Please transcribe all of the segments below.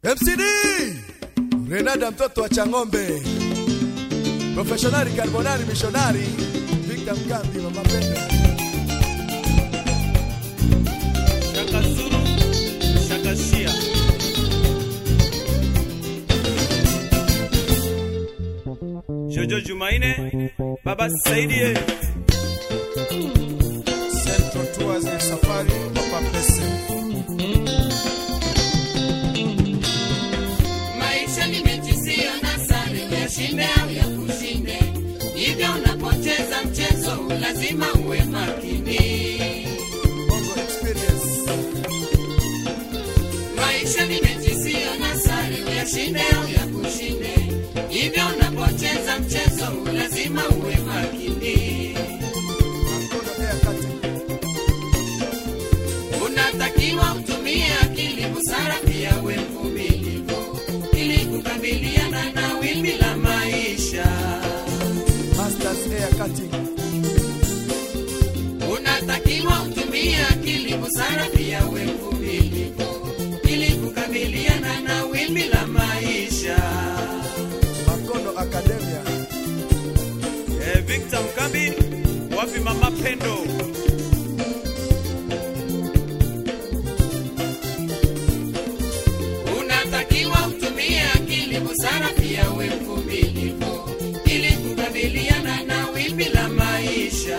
MCD Renada mtoto wa Chang'ombe, professionali carbonari missionari Victor Mkambi mama Pendo Shaka Zulu, Shaka Shia. Jojo Jumaine, Baba Saidie, Central Tours ya safari Papa Pese. Maisha ni mechi siyo na sare, uyashinde au ya kushinde. Hivyo unapocheza mchezo lazima uwe makini. Bongo Experience Maisha ni mechi siyo na sare, uyashinde au ya kushinde. Hivyo unapocheza mchezo lazima uwe makini. Mkono Air Kati Unatakiwa utumie akili, busara, pia uwe mvumilivu ili kukabiliana na wimbi la maisha. Masters Air Kati Unatakiwa utumie akili, busara, pia uwe mvumilivu ili kukabiliana na wimbi la maisha. Makono Academia eh, Victor Mkambi, wapi Mama Pendo? Unatakiwa utumie akili, busara, pia uwe mvumilivu ili kukabiliana na wimbi la maisha.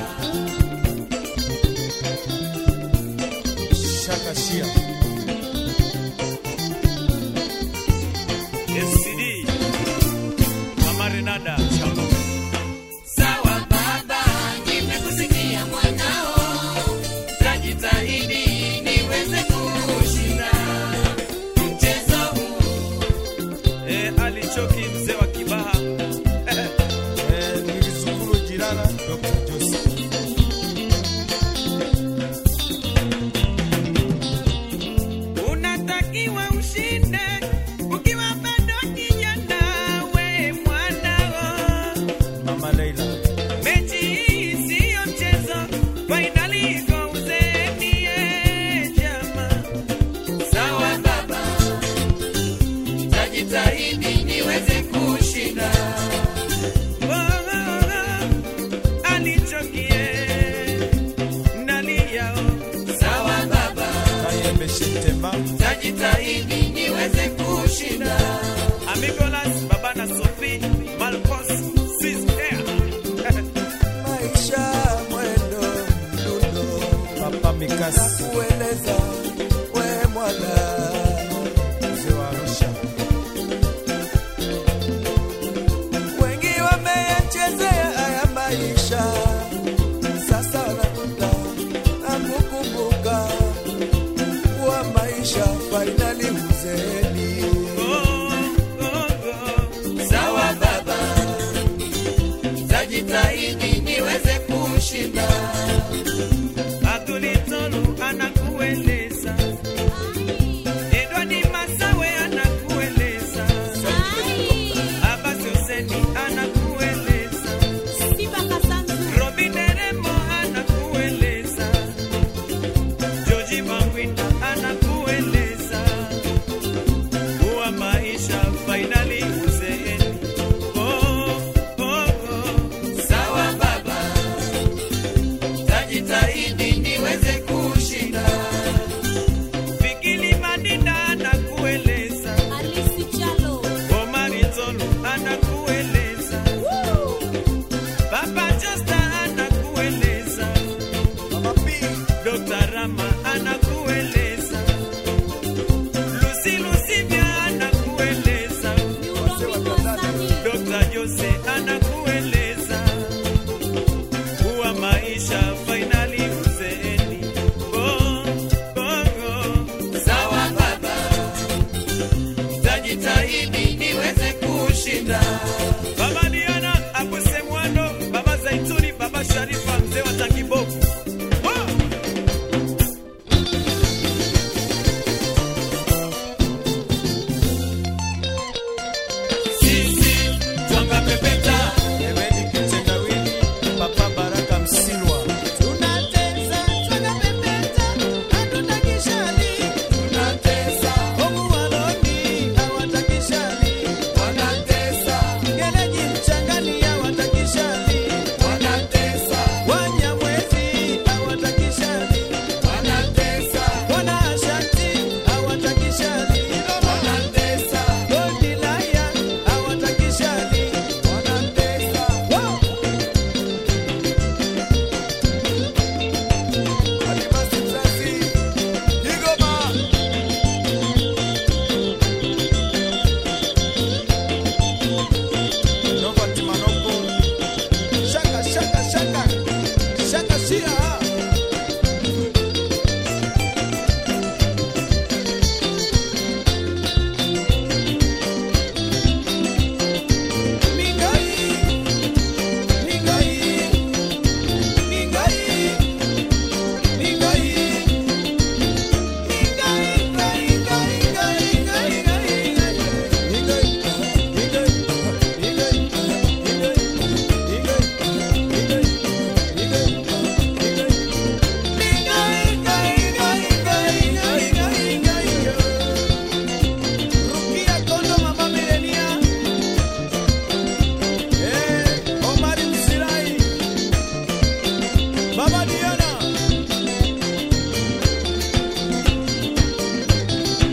Shaka Shia. SCD, Mama Renada, Chang'ombe. Sawa baba, nimekusikia mwanao, tajitahidi niweze kushinda mchezo huu. Eh, Ali Choki, mzee wa Kibaha. Eh, nilisukuru jirana Dr. Joseph. Unatakiwa ushinde ukiwa bado kijana, we mwanao. Mama Leila. Mechi hii siyo mchezo, fainali iko uzeni, eh, jamaa. Sawa baba, tajitahidi niweze kushinda. Oh, oh, oh, alichokie ndani yao. Sawa baba, Kayembe Shetema. tajitahidi niweze kushinda. Amigolas, Baba na Sophie, Malcos, Sis Air. maisha mwendo mdundo Papa Mikasi. kueleza we mwana Mzee wa Arusha. wengi wameyachezea haya maisha sasa nakuta na kukumbuka kuwa maisha fainali uzeeni Oh, oh, oh. Sawa baba, tajitahidi niweze kushinda. Adulitolu anakueleza, Edward Masawe anakueleza, Abbas Hussein anakueleza, Robin Deremo anakueleza, Joji Mangwinda anakueleza.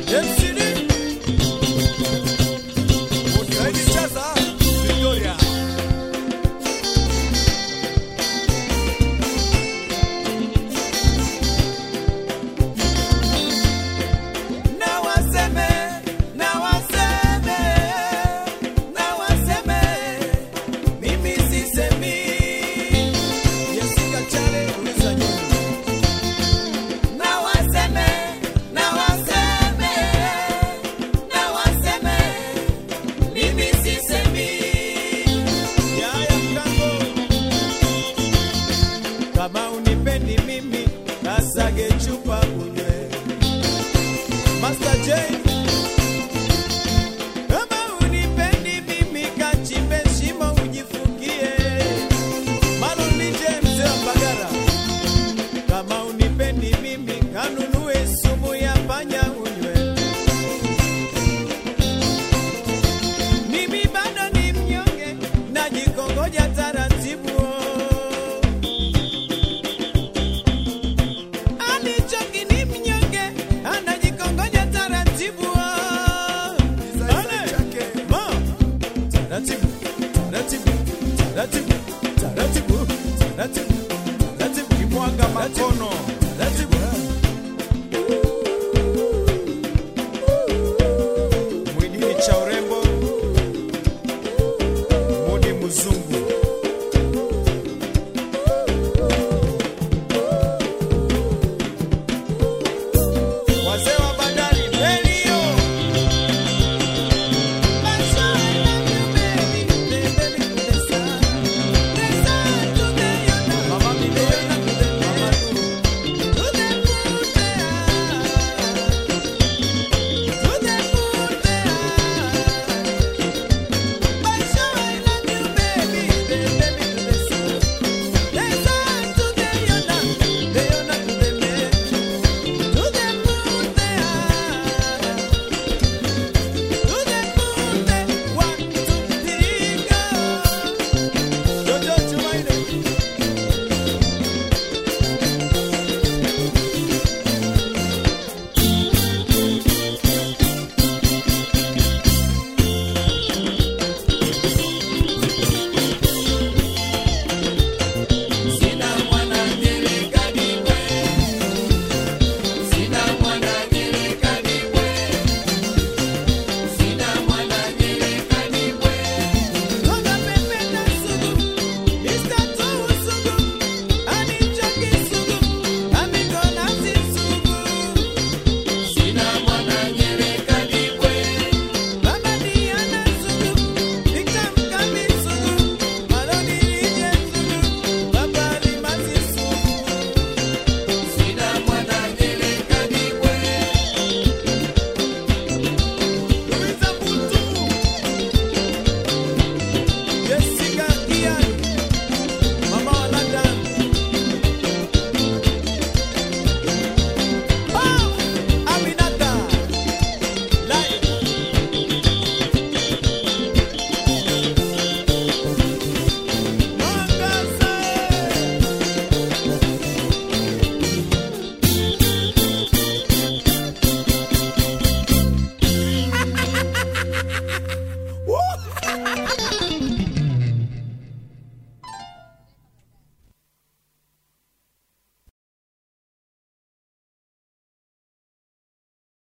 MCD Saidi Chaza, Victoria. Na waseme, na waseme, na waseme, mimi sisemi. Jessica Chale, uliza nyoni. Na waseme, na waseme, na waseme, mimi sisemi. Yaya Mkango kama unipendi mimi kasage chupa unywe Master J